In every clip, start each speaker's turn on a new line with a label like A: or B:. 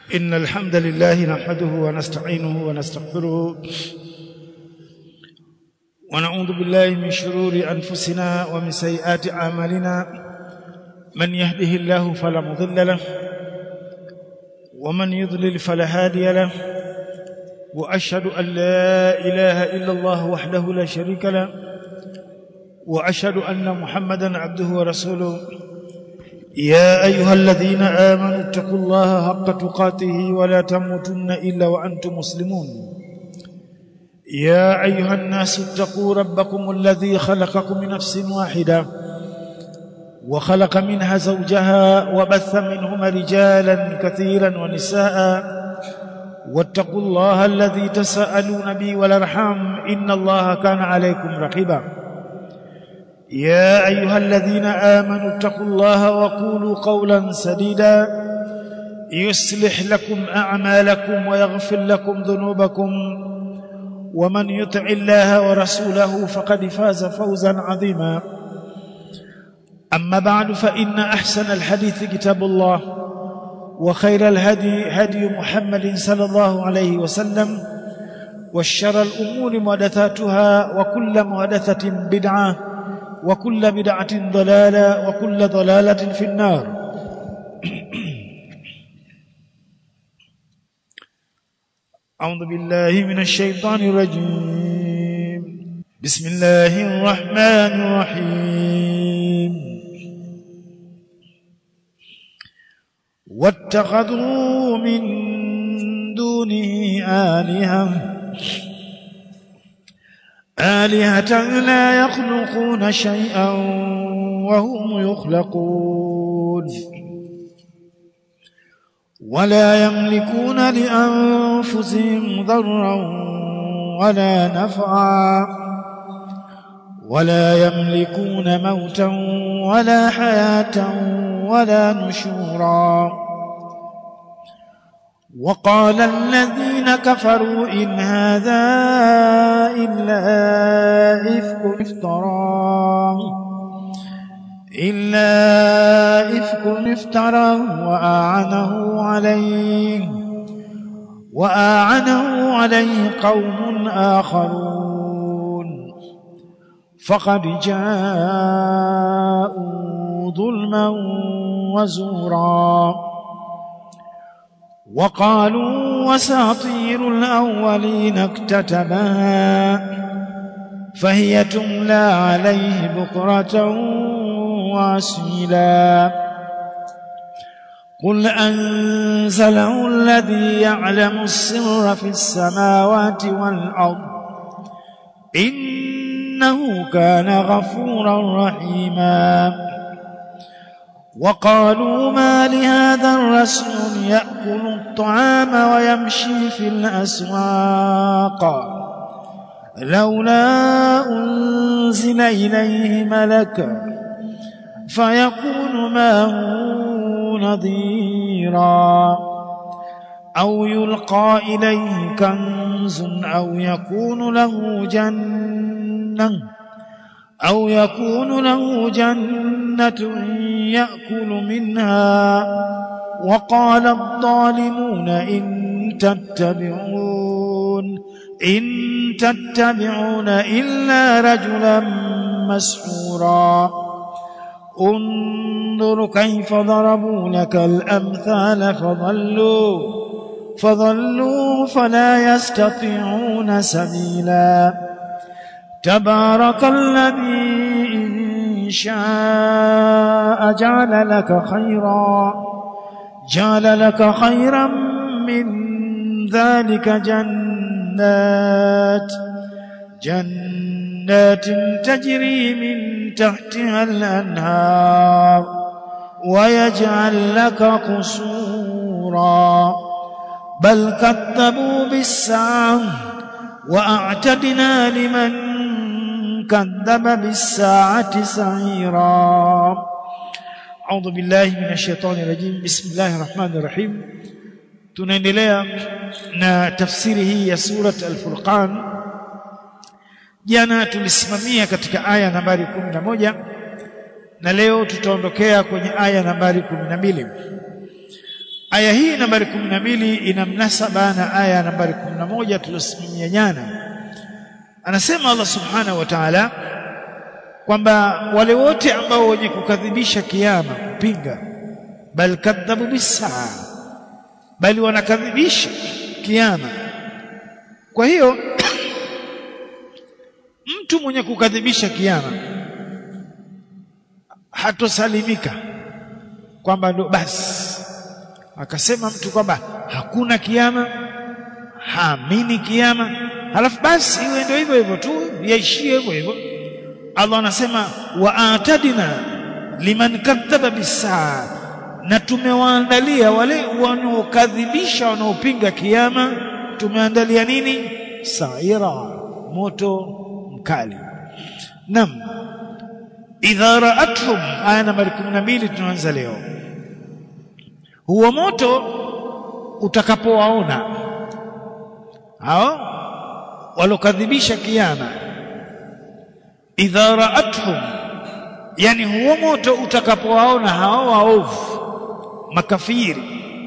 A: إن الحمد لله نحمده ونستعينه ونستغفره ونعوذ بالله من شرور أنفسنا ومن سيئات أعمالنا من يهده الله فلا مضل له ومن يضلل فلا هادي له وأشهد أن لا إله إلا الله وحده لا شريك له وأشهد أن محمدا عبده ورسوله يا أيها الذين آمنوا اتقوا الله حق تقاته ولا تموتن إلا وأنتم مسلمون يا أيها الناس اتقوا ربكم الذي خلقكم من نفس واحدة وخلق منها زوجها وبث منهما رجالا كثيرا ونساء واتقوا الله الذي تساءلون به والارحام إن الله كان عليكم رقيبا يا أيها الذين آمنوا اتقوا الله وقولوا قولا سديدا يصلح لكم أعمالكم ويغفر لكم ذنوبكم ومن يطع الله ورسوله فقد فاز فوزا عظيما أما بعد فإن أحسن الحديث كتاب الله وخير الهدي هدي محمد صلى الله عليه وسلم والشر الأمور محدثاتها وكل محدثة بدعة وكل بدعة ضلالة وكل ضلالة في النار أعوذ بالله من الشيطان الرجيم بسم الله الرحمن الرحيم واتخذوا من دونه آلهة آلهة لا يخلقون شيئا وهم يخلقون ولا يملكون لأنفسهم ضرا ولا نفعا ولا يملكون موتا ولا حياة ولا نشورا وقال الذين كفروا إن هذا إلا إفك افتراه إلا إفك افتراه وأعنه عليه وأعنه عليه قوم آخرون فقد جاءوا ظلما وزورا وقالوا وساطير الأولين اكتتبها فهي تملى عليه بكرة واسيلا قل أنزله الذي يعلم السر في السماوات والأرض إنه كان غفورا رحيما وقالوا ما لهذا الرسول يأكل الطعام ويمشي في الأسواق لولا أنزل إليه ملك فيكون معه نذيرا أو يلقى إليه كنز أو يكون له جنة أو يكون له جنة يأكل منها وقال الظالمون إن تتبعون إن تتبعون إلا رجلا مسحورا انظر كيف ضربوا لك الأمثال فضلوا فضلوا فلا يستطيعون سبيلا تبارك الذي إن شاء جعل لك خيرا جعل لك خيرا من ذلك جنات جنات تجري من تحتها الأنهار ويجعل لك قصورا بل كذبوا بالساعة وأعتدنا لمن كذب بالساعة سعيرا أعوذ بالله من الشيطان الرجيم بسم الله الرحمن الرحيم tunaendelea na tafsiri hii ya surat al-Furqan jana tulisimamia katika aya nambari 11 na leo tutaondokea kwenye aya nambari 12 aya hii nambari 12 ina mnasaba na aya nambari 11 tuliyosimamia jana anasema Allah subhanahu wa ta'ala kwamba wale wote ambao wenye kukadhibisha kiyama kupinga bal kadhabu bisaa bali wanakadhibisha kiyama kwa hiyo mtu mwenye kukadhibisha kiyama hatosalimika kwamba ndo basi akasema mtu kwamba hakuna kiyama haamini kiyama halafu basi iwe ndio hivyo hivyo tu yaishie hivyo hivyo Allah anasema wa atadina liman kadhaba bisaa na tumewaandalia wale wanaokadhibisha wanaopinga kiyama tumeandalia nini saira moto mkali nam idha ra'atuhum aya nambari 12 tunaanza leo huo moto utakapowaona hao walokadhibisha kiyama idha ra'atuhum yani huo moto utakapowaona hao waovu makafiri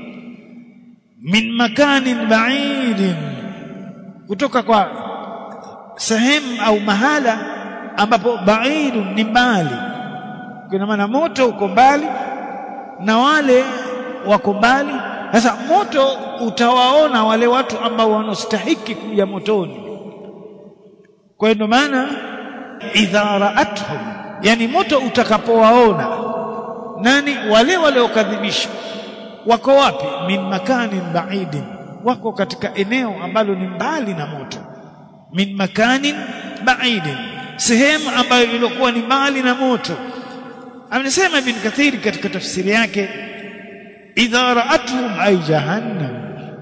A: min makanin ba'idin kutoka kwa sehemu au mahala ambapo ba'idun ni mbali kwa maana moto uko mbali na wale wako mbali sasa moto utawaona wale watu ambao wanastahiki kuja motoni kwa hiyo maana idha ra'atuhum yani moto utakapowaona nani wale waliokadhibisha wako wapi min makanin ba'idin wako katika eneo ambalo ni mbali na moto min makanin ba'idin sehemu ambayo ilikuwa ni mbali na moto amesema ibn kathiri katika tafsiri yake idha ra'atuhum ay jahannam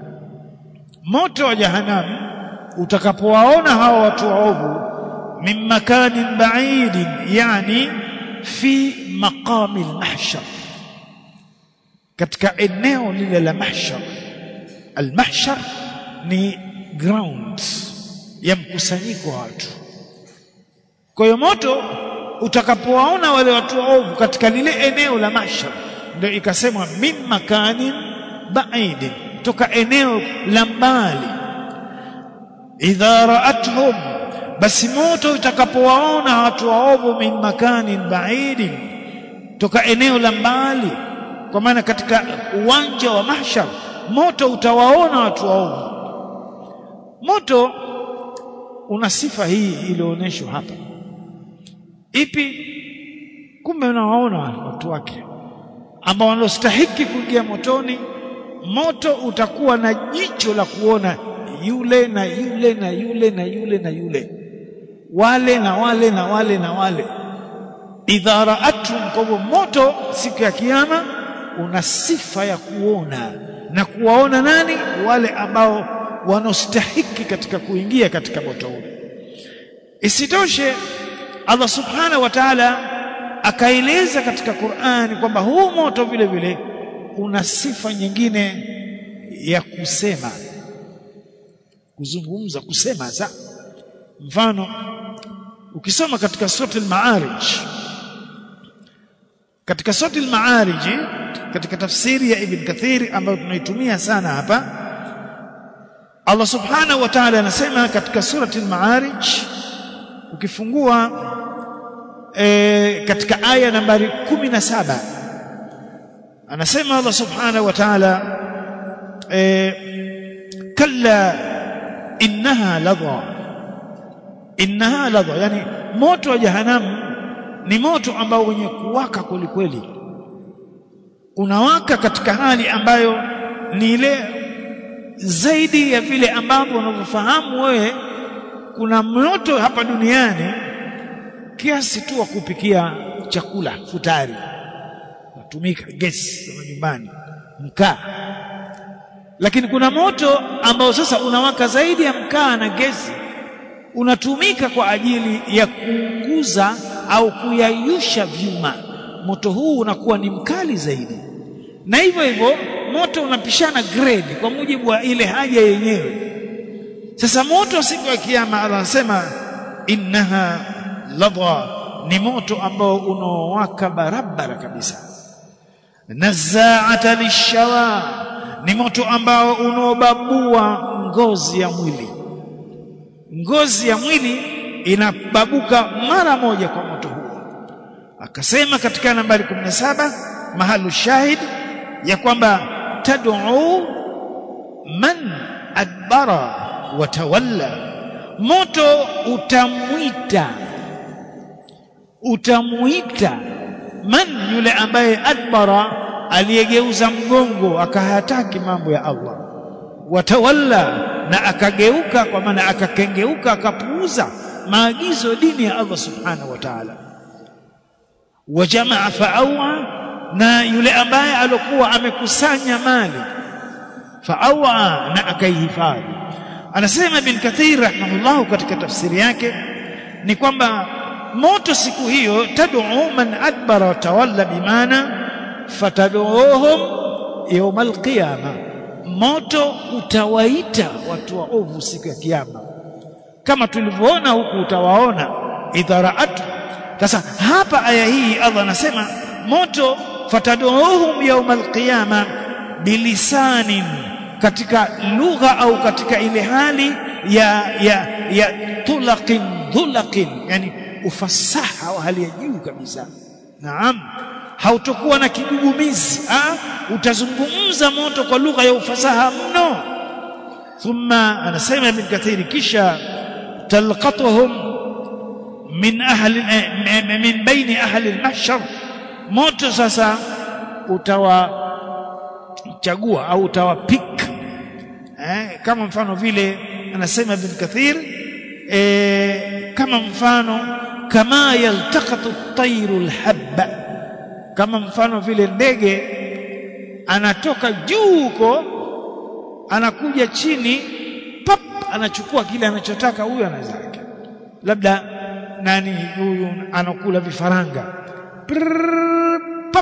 A: moto wa jahannam utakapowaona hawa watu waovu min makanin ba'idin yani fi maqami al-mahshar katika eneo lile la mahshar al-mahshar ni ground ya mkusanyiko wa watu kwa hiyo moto utakapowaona wale watu waovu katika lile eneo la mahshar ndio ikasemwa min makanin ba'idin toka eneo la mbali idha ra'atuhum basi moto utakapowaona watu waovu min makanin ba'idin toka eneo la mbali kwa maana katika uwanja wa mahshar moto utawaona watu waovu moto una sifa hii iliyoonyeshwa hapa ipi kumbe unawaona watu wake ambao wanastahiki kuingia motoni moto utakuwa na jicho la kuona yule na yule na yule na yule na yule wale na wale na wale na wale idha ra'atum kwa hivyo moto siku ya kiyama una sifa ya kuona na kuwaona nani wale ambao wanaostahiki katika kuingia katika moto ule isitoshe Allah subhanahu wa ta'ala akaeleza katika Qur'ani kwamba huu moto vile vile una sifa nyingine ya kusema kuzungumza kusema za mfano ukisoma katika sura al-Ma'arij katika sura al-Ma'arij katika tafsiri ya Ibn Kathir ambayo tunaitumia sana hapa Allah subhanahu wa ta'ala anasema katika surati al-Ma'arij ukifungua e, katika aya nambari 17 anasema Allah subhanahu wa ta'ala e, kalla innaha ladha innaha ladha yani moto wa jahanamu ni moto ambao wenye kuwaka kwelikweli unawaka katika hali ambayo ni ile zaidi ya vile ambavyo unavyofahamu wewe kuna moto hapa duniani kiasi tu wa kupikia chakula futari natumika gesi za nyumbani mkaa lakini kuna moto ambao sasa unawaka zaidi ya mkaa na gesi unatumika kwa ajili ya kuunguza au kuyayusha vyuma moto huu unakuwa ni mkali zaidi na hivyo hivyo moto unapishana grade kwa mujibu wa ile haja yenyewe sasa moto siku ya kiyama anasema innaha ladha ni moto ambao unaowaka barabara kabisa nazaata lishawa ni moto ambao unaobabua ngozi ya mwili ngozi ya mwili inababuka mara moja kwa moto huo akasema katika nambari 17 mahalu shahid ya kwamba tad'u man adbara wa tawalla moto utamwita utamuita man yule ambaye adbara aliyegeuza mgongo akahataki mambo ya Allah watawalla na akageuka kwa maana akakengeuka akapuuza maagizo dini ya Allah subhanahu wa ta'ala wajamaa faawa na yule ambaye alikuwa amekusanya mali faawa na akaihifadhi anasema bin kathir rahimahullah katika tafsiri yake ni kwamba moto siku hiyo tad'u man adbara wa tawalla bimaana fatad'uhum yawm alqiyama moto utawaita watu waovu siku ya kiyama kama tulivyoona huku utawaona idharaatu sasa hapa aya hii Allah anasema moto fatad'uhum yawm alqiyama bilisanin katika lugha au katika ile hali ya ya ya tulaqin dhulaqin yani ufasaha wa hali ya juu kabisa naam hautokuwa na kigugumizi ah utazungumza moto kwa lugha ya ufasaha mno thumma anasema ibn kathiri kisha talqatuhum min ahli min baini ahli al-mahshar moto sasa utawachagua au utawapika eh, kama mfano vile anasema ibn kathir eh, kama mfano kama yaltaqatu at-tayru al-habba kama mfano vile ndege anatoka juu huko anakuja chini pap anachukua kile anachotaka huyu anazake labda nani huyu anakula vifaranga Prrr, pap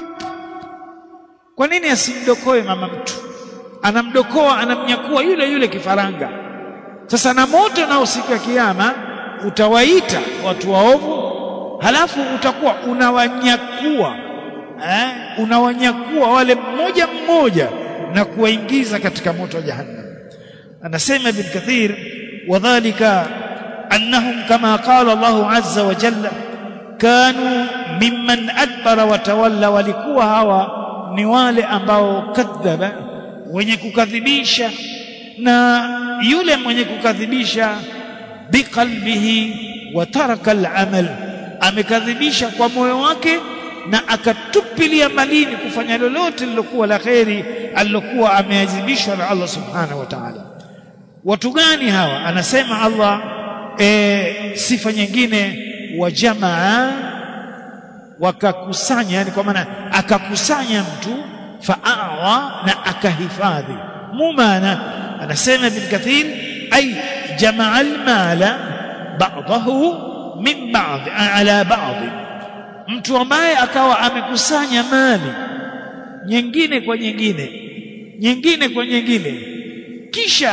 A: kwa nini asimdokoe mama mtu anamdokoa anamnyakua yule yule kifaranga sasa na moto nao siku ya kiyama utawaita watu waovu halafu utakuwa unawanyakua eh, unawanyakua wale mmoja mmoja na kuwaingiza katika moto wa jahannam anasema ibn kathir wadhālika annahum kama qala Allahu azza wa jalla kanu mimman adbara wa tawalla walikuwa hawa ni wale ambao kadhaba wenye kukadhibisha na yule mwenye kukadhibisha biqalbihi wa taraka al-amal amekadhibisha kwa moyo wake na akatupilia malini kufanya lolote lilokuwa la kheri alilokuwa ameazimishwa na Allah subhanahu wa ta'ala watu gani hawa anasema Allah e, sifa nyingine wa jamaa wakakusanya yani kwa maana akakusanya mtu faawa na akahifadhi mumana anasema ibn kathir ay jamaa almala ba'dahu min ba'd ala ba'd mtu ambaye akawa amekusanya mali nyingine kwa nyingine nyingine kwa nyingine kisha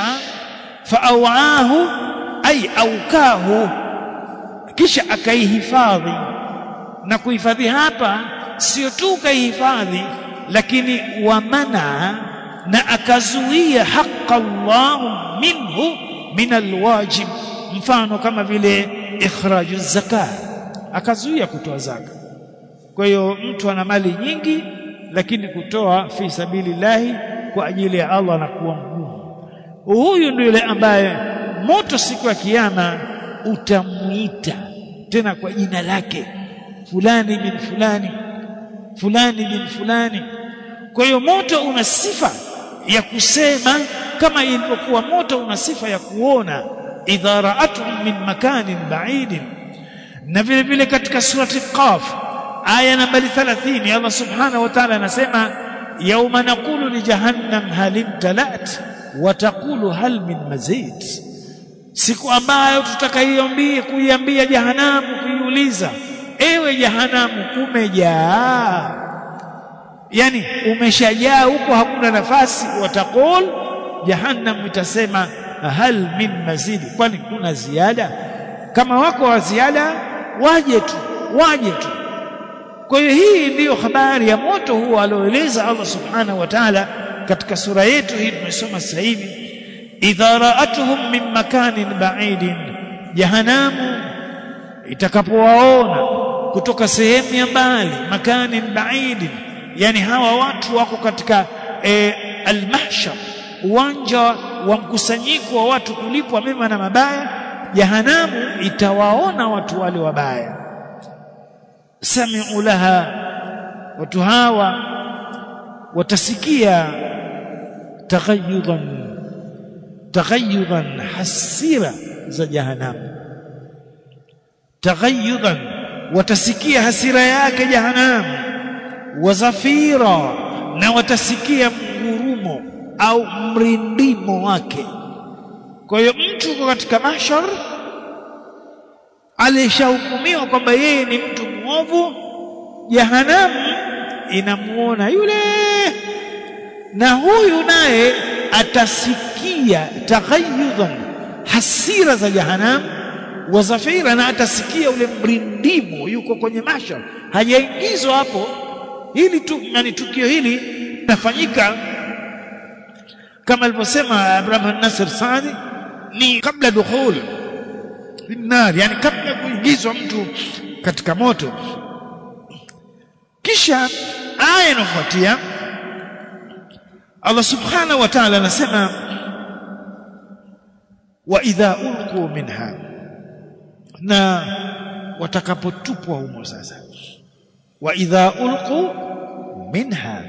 A: faawahu ay aukahu kisha akaihifadhi na kuhifadhi hapa sio tu kaihifadhi lakini wamana na akazuia haqa Allah minhu min alwajib mfano kama vile ikhraju zakat akazuia kutoa zaka kwa hiyo mtu ana mali nyingi lakini kutoa fi sabilillahi kwa ajili ya Allah na kuwa mgumu huyu ndio yule ambaye moto siku ya kiyama utamuita tena kwa jina lake fulani bin fulani fulani bin fulani kwa hiyo moto una sifa ya kusema kama ilivyokuwa moto una sifa ya kuona idha ra'atuhum min makanin ba'idin na vile vile katika surati qaf aya nambari 30 Allah subhanahu wa ta'ala anasema yauma naqulu li jahannam hal imtalat wa taqulu hal min mazid siku ambayo tutakaiambia kuiambia jahanamu kuiuliza ewe jahanamu umejaa yani umeshajaa huko hakuna nafasi wataqul jahannam itasema hal min mazidi kwani kuna ziada kama wako wa ziada waje tu waje tu kwa hiyo hii ndiyo habari ya moto huo alioeleza Allah subhanahu wa ta'ala katika sura yetu hii tumesoma sasa hivi idha ra'atuhum min makanin ba'idin jahanamu itakapowaona kutoka sehemu ya mbali makanin ba'idin yani hawa watu wako katika e, almahshar uwanja wa mkusanyiko wa watu kulipwa mema na mabaya jahanamu itawaona watu wale wabaya sami'u laha watu hawa watasikia taghayyudan taghayyudan hasira za jahanamu taghayyudan watasikia hasira yake jahanamu wazafira na watasikia mgurumo au mrindimo wake kwa hiyo mtu uko katika mahshar alishahukumiwa kwamba yeye ni mtu mwovu jahanamu inamuona yule na huyu naye atasikia taghayyudan hasira za jahanamu wa zafira na atasikia ule mrindimo yuko kwenye mashar hajaingizwa hapo hili tu yani tukio hili linafanyika kama alivyosema Abraham Nasir Saadi ni kabla dukhul finnar yani kabla ya kuingizwa mtu katika moto kisha aya inafuatia Allah subhanahu wa ta'ala anasema wa idha ulqu minha na watakapotupwa humo sasa wa idha ulqu minha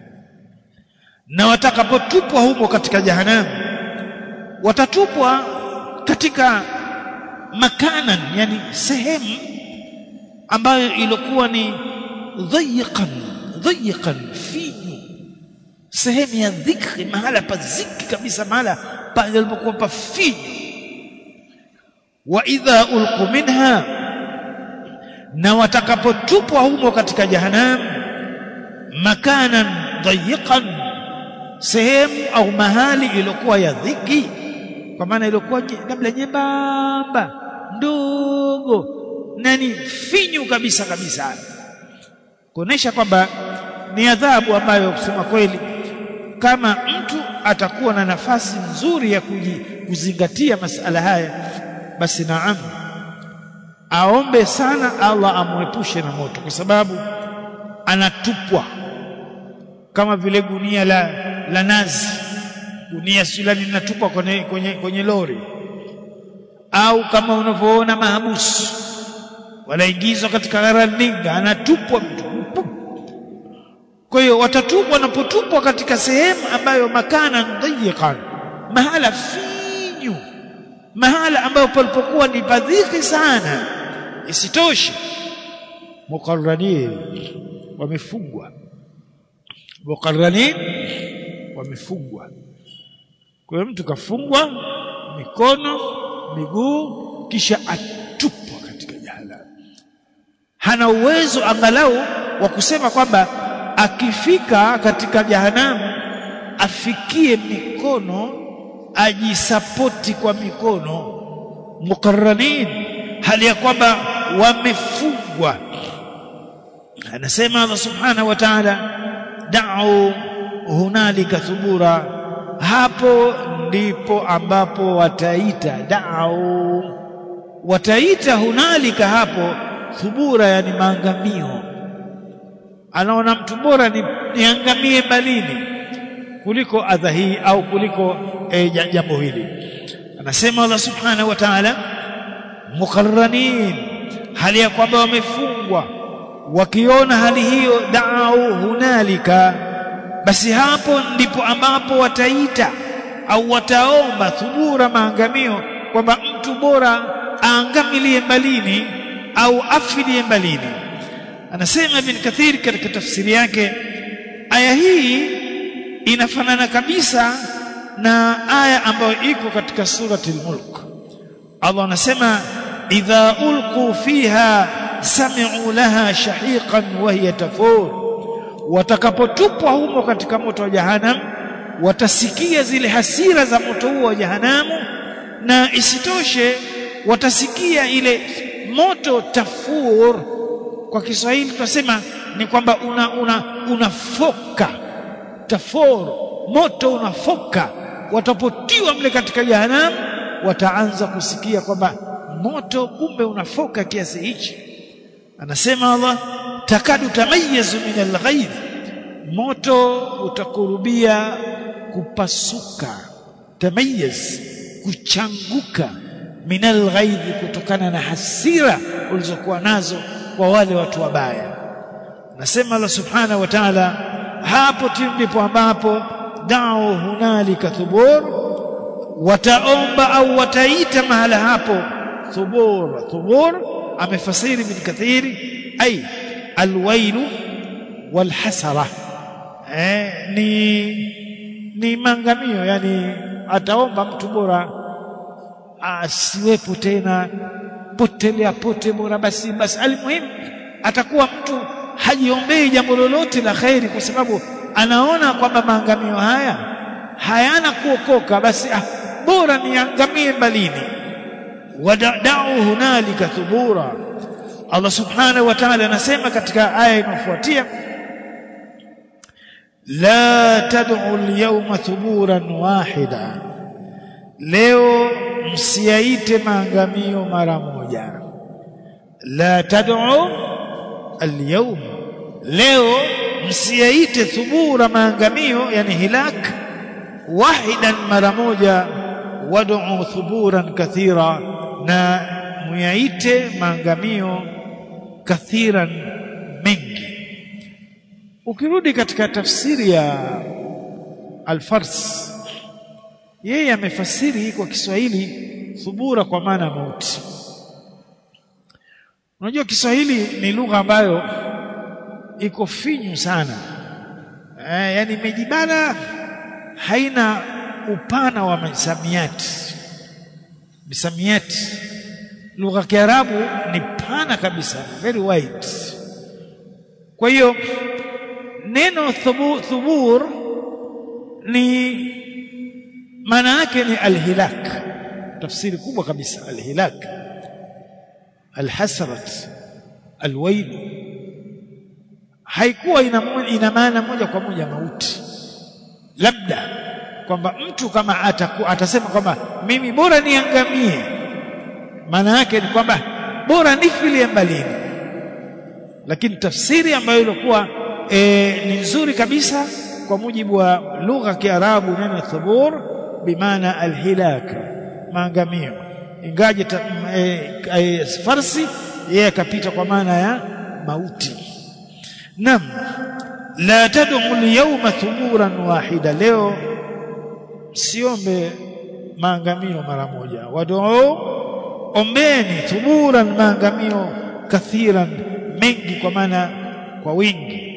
A: na watakapotupwa humo katika jahanamu watatupwa katika makanan yani sehemu ambayo ilikuwa ni dhayiqan dhayiqan finyu sehemu ya dhikri mahala pa ziki kabisa mahala palipokuwa pa finyu wa idha ulqu minha na watakapotupwa humo katika jahannam makanan dhayiqan sehemu au mahali iliyokuwa ya dhiki kwa maana iliyokuwa labda nyembamba ndogo nani finyu kabisa kabisa kuonesha kwamba ni adhabu ambayo kusema kweli kama mtu atakuwa na nafasi nzuri ya kuzingatia masala haya basi naam aombe sana Allah amwepushe na moto kwa sababu anatupwa kama vile gunia la, la nazi gunia silani linatupwa kwenye, kwenye, kwenye lori au kama unavyoona mahabusu wanaingizwa katika gharandinga anatupwa mtu kwa hiyo watatupwa wanapotupwa katika sehemu ambayo makana dhayiqan mahala finyu mahala ambayo palipokuwa ni padhiki sana isitoshe muqarranin wamefungwa muqarranin wamefungwa kwa hiyo mtu kafungwa mikono miguu kisha atupwa katika jahannam hana uwezo angalau wa kusema kwamba akifika katika jahanamu afikie mikono ajisapoti kwa mikono mukarranin hali ya kwamba wamefungwa anasema Allah subhanahu wa ta'ala da'u hunalika thubura hapo ndipo ambapo wataita da'u wataita hunalika hapo thubura yani maangamio anaona mtu bora ni niangamie balini kuliko adha hii au kuliko e, jambo hili anasema Allah subhanahu wa ta'ala mukarranin hali ya kwamba wamefungwa wakiona hali hiyo da'u hunalika basi hapo ndipo ambapo wataita au wataomba thubura maangamio kwamba mtu bora aangamilie mbalini au afilie mbalini anasema ibn kathir katika tafsiri yake aya hii inafanana kabisa na aya ambayo iko katika surati al-mulk Allah anasema idha ulqu fiha sami'u laha shahiqan wa hiya tafur watakapotupwa humo katika moto wa jahannam watasikia zile hasira za moto huo wa jahanamu na isitoshe watasikia ile moto tafur kwa Kiswahili tunasema ni kwamba una una unafoka tafur moto unafoka watapotiwa mle katika jahannam wataanza kusikia kwamba moto kumbe unafoka kiasi hichi anasema Allah takadu tamayizu min alghayb moto utakurubia kupasuka tamayiz kuchanguka min alghayb kutokana na hasira ulizokuwa nazo kwa wale watu wabaya nasema Allah subhanahu wa ta'ala hapo ndipo ambapo dao hunalika thubur wataomba au wataita mahala hapo thubur thubur amefasiri min kathiri ay alwailu walhasara eh, ni ni mangamio yani ataomba mtu bora asiwepo tena potelea pote bora basi basi almuhimu atakuwa mtu hajiombei jambo lolote la khairi kwa sababu anaona kwamba maangamio haya hayana kuokoka basi ah, bora niangamie mbalini wadau hunalika thubura Allah subhanahu wa ta'ala anasema katika aya inayofuatia la tad'u al-yawma thuburan wahida leo msiaite maangamio mara moja la tad'u al-yawm leo msiaite thubura maangamio yani hilak wahidan mara moja wad'u thuburan kathira na muyaite maangamio kathiran mengi ukirudi katika tafsiri ya Al-Fars yeye amefasiri kwa Kiswahili thubura kwa maana mauti unajua Kiswahili ni lugha ambayo iko finyu sana eh, yani imejibana haina upana wa misamiati misamiati lugha ya Kiarabu ni pana kabisa very wide kwa hiyo neno thubu, thubur ni maana yake ni alhilak tafsiri kubwa kabisa alhilak alhasrat alwail haikuwa ina, ina maana moja kwa moja mauti labda kwamba mtu kama ataku, atasema kwamba mimi bora niangamie maana yake ni kwamba bora nifilie mbalini lakini tafsiri ambayo ilikuwa e, ni nzuri kabisa kwa mujibu wa lugha ya Kiarabu neno thubur bimaana alhilak maangamio ingaje e, e, Farsi yeye akapita kwa maana ya mauti nam la tad'u al-yawma thuburan wahida leo siombe maangamio mara moja wad'u ombeni thuburan maangamio kathiran mengi kwa maana kwa wingi